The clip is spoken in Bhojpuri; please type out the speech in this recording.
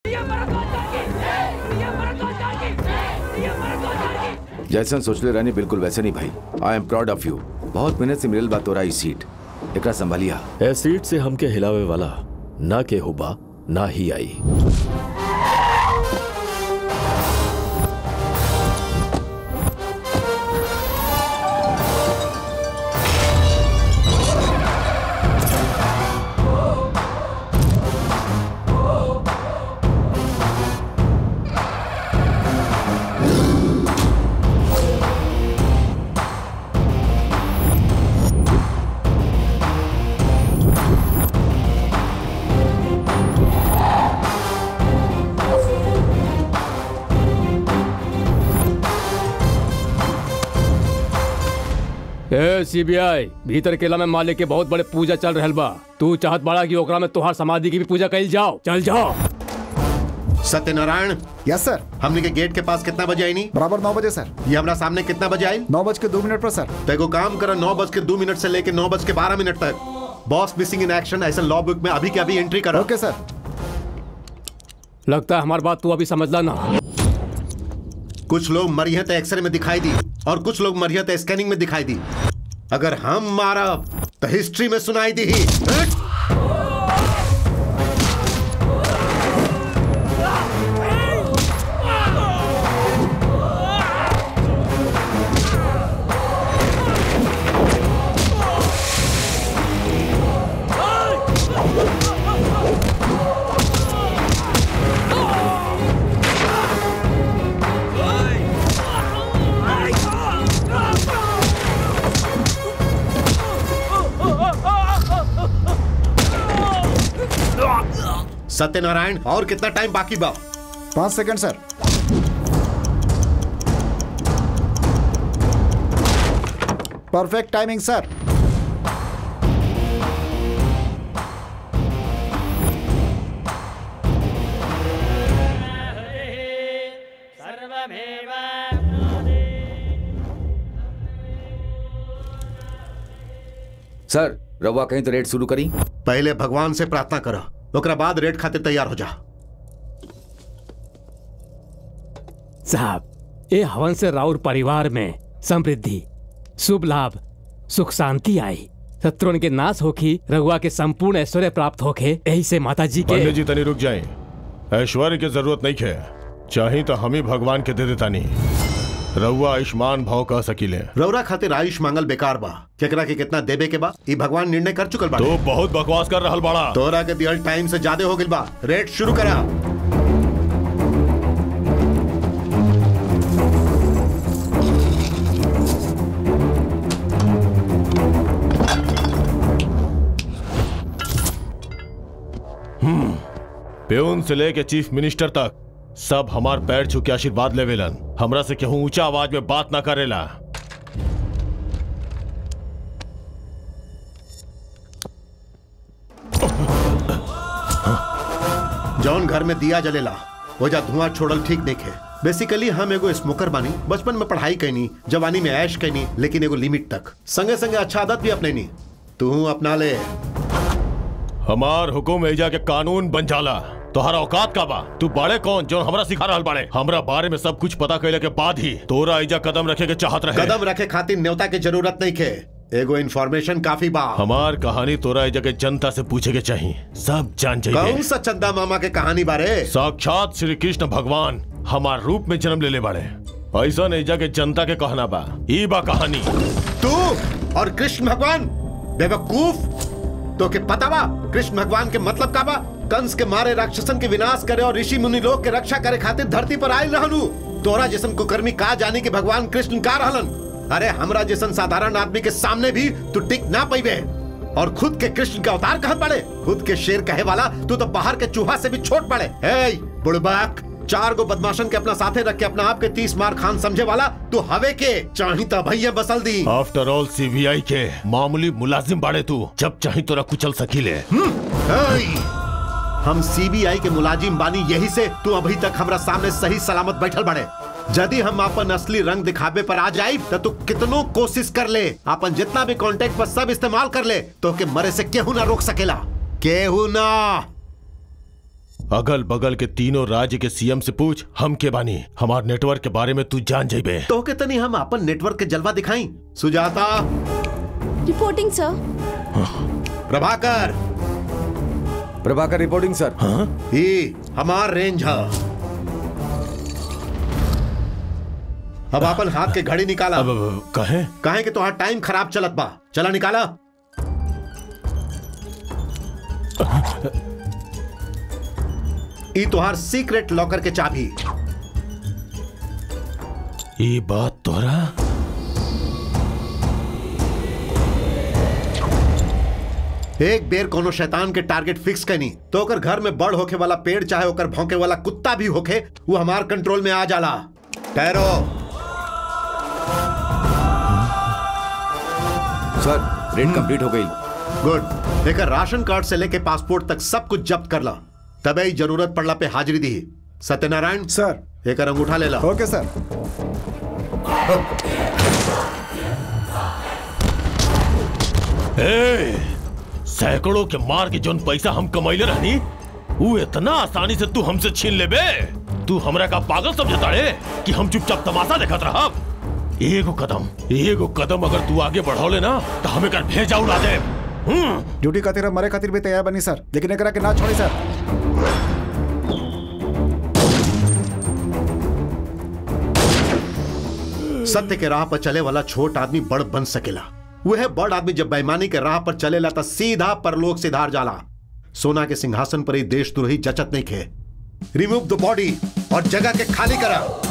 जैसन सोचले रहनी बिल्कुल वैसे नहीं भाई I am proud of you बहुत मेहनत से मिलल बा तोरा ई सीट एकरा संभालिया ए सीट से हमके हिलावे वाला ना के होबा ना ही आई ए सीबीआई भीतर केला में मालिक के बहुत बड़े पूजा चल रहल बा तू चाहत बाड़ा कि ओकरा में तुहार समाधि की भी पूजा कइल जाओ चल जाओ सत्यनारायण यस सर हमने के गेट के पास कितना बजे आई नहीं बराबर नौ बजे सर ये हमारा सामने कितना बजे आई नौ बज के दो मिनट पर सर तो एगो काम करो नौ बज के दो मिनट से लेके नौ बज के बारह मिनट तक बॉस मिसिंग इन एक्शन ऐसा लॉ बुक में अभी के अभी एंट्री करो ओके सर लगता है हमारी बात तू अभी समझला ना कुछ लोग मरियत एक्सरे में दिखाई दी और कुछ लोग मरियत स्कैनिंग में दिखाई दी अगर हम मारा तो हिस्ट्री में सुनाई दी ही सत्यनारायण और कितना टाइम बाकी बा पाँच second sir perfect timing sir sir रवा कहीं तो रेड शुरू करी पहले भगवान से प्रार्थना करो ओकरा बाद रेड खातिर तैयार हो जा साहब ए हवन से राउर परिवार में समृद्धि शुभ लाभ सुख शांति आई शत्रुन के नाश होखी रघुआ के संपूर्ण ऐश्वर्य प्राप्त होखे यही से माता जी के पंडित जी तनी रुक जाए ऐश्वर्य की जरूरत नहीं है चाहे तो हम ही भगवान के दे देता नहीं रउआ आयुष्मान भाव कह सकीले रौरा खातिर आयुष मांगल बेकार बा केकरा के कितना देबे के बा ई भगवान निर्णय कर चुकल बा तो बहुत बकवास कर रहल बाड़ा तोरा के दियल टाइम से ज्यादा हो गइल बा रेट शुरू करा प्यून से लेके चीफ मिनिस्टर तक सब हमार पैर छू के आशीर्वाद लेवेलन हमरा से केहू ऊंचा आवाज में बात ना करेला जौन घर में दिया जलेला वो जा धुआं छोड़ल ठीक देखे बेसिकली हम एगो स्मोकर बानी बचपन में पढ़ाई कैनी जवानी में ऐश कैनी लेकिन एगो लिमिट तक संगे संगे अच्छा आदत भी अपने नी तू अपना ले हमार हुकुम एजा के कानून बन जाला तोहरा औकात का बा तू बाड़े कौन जो हमरा सिखा रहल बाड़े हमरा बारे में सब कुछ पता कैले के बाद ही तोरा एजा कदम रखे के चाहत रहे कदम रखे खातिर न्योता के जरूरत नहीं खे एगो इन्फॉर्मेशन काफी बा हमार कहानी तोरा एजा के जनता से पूछे के चाहिए सब जान कौन जाइए सा चंदा मामा के कहानी बारे साक्षात श्री कृष्ण भगवान हमार रूप में जन्म ले ले बाड़े ऐसा एजा के जनता के कहना बा ई बा कहानी तू और कृष्ण भगवान बेवकूफ तो के पता बा कृष्ण भगवान के मतलब का बा कंस के मारे राक्षसन के विनाश करे और ऋषि मुनि लोग के रक्षा करे खातिर धरती पर आयल रहलू तोरा जैसन कुकर्मी का जानी कि भगवान कृष्ण का रहलन अरे हमरा जैसन साधारण आदमी के सामने भी तू टिक ना पैबे और खुद के कृष्ण के अवतार कहत पड़े खुद के शेर कहे वाला तू तो बाहर के चूहा से भी छोट पड़े हे बुड़बाक चार गो बदमाशन के अपना साथे रख के अपना आप के तीस मार खान समझे वाला तू हवे के चाही तो भैया बसल दी आफ्टर ऑल सीबीआई के मामूली मुलाजिम बाड़े तू जब चाहे तोरा कुचल सकीले हेय! हम सीबीआई के मुलाजिम बानी यही से तू अभी तक हमरा सामने सही सलामत बैठल बड़े यदि हम अपन असली रंग दिखावे पर आ जाए तो तू कितनो कोशिश कर ले अपन जितना भी कांटेक्ट पर सब इस्तेमाल कर ले तो के मरे से केहू ना रोक सकेला केहू ना अगल बगल के तीनों राज्य के सीएम से पूछ हम के बानी हमार नेटवर्क के बारे में तू जान जेबे तो के तनी हम अपन नेटवर्क के जलवा दिखाई Sujata reporting sir Prabhakar Prabhakar reporting sir ये हमार रेंज है अब अपन हाथ के घड़ी निकाला अब अब, कहे काहे कि तोहार टाइम खराब चलत बा चला निकाला ई तोहार सीक्रेट लॉकर के चाबी ये बात तोरा एक बेर कोनो शैतान के टारगेट फिक्स कनी तो ओकर घर में बड़ होके वाला पेड़ चाहे ओकर भौंके वाला कुत्ता भी होके वो हमार कंट्रोल में आ जाला ठहरो सर रेड कंप्लीट हो गई गुड एक राशन कार्ड से लेके पासपोर्ट तक सब कुछ जब्त कर ला तबे ही जरूरत पड़ला पे हाजिरी दी सत्यनारायण सर एक अंगूठा ले ला ओके सर ए, सैकड़ों के मार के जोन पैसा हम कमैले रहनी वो इतना आसानी से तू हमसे छीन लेबे तू हमरा का पागल समझता रे कि हम चुपचाप तमाशा देखत रहब एगो कदम एगो कदम अगर तू आगे बढ़ौले ना तो हमें कर भेजा उड़ा दे हम्म ड्यूटी खातिर हम मरे खातिर भी तैयार बनी सर लेकिन एकरा के ना छोड़ी सर सत्य के राह पर चले वाला छोट आदमी बड़ बन सकेला वह बड़ आदमी जब बेईमानी के राह पर चलेला तो सीधा परलोक से धार जाला सोना के सिंहासन पर ही देशद्रोही जचत नहीं खे रिमूव द बॉडी और जगह के खाली करा